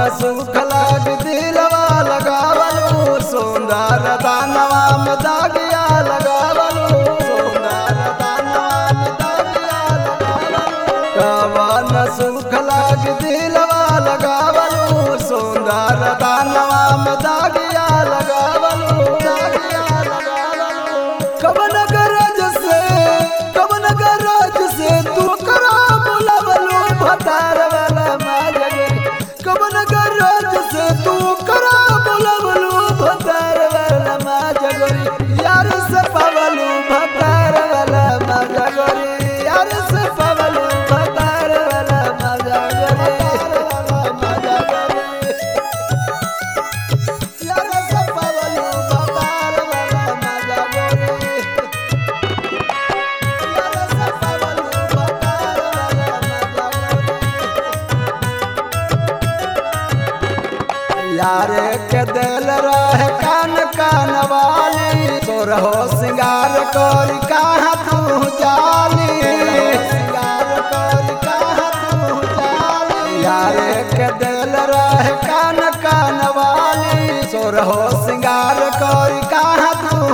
सुख लाग दिलवा लगावलू सुंदर दानवा में दागिया लगावलू सुंदर दानवा में दागिया लगावलू कवन सुख लाग दिलवा लगावलू सुंदर दानवा में दागिया लगावलू दागिया लगावलू कवन गरज से कवन गरज से तू करा बुलावलू भतार वाला माजगे कवन गरज से तू करा बुलावलू भतार वाला माजगोरी यार से पावलू भतार वाला माजगोरी यार से पावलू भतार वाला माजगोरी यार से पावलू भतार वाला माजगोरी यार के दिल रह कान कान वाली तोर हो सिंगार कर कहाँ तू जाली सिंगार कर कहाँ तू जाली यार के दिल रह कान कान वाली तोर हो सिंगार कर कहाँ तू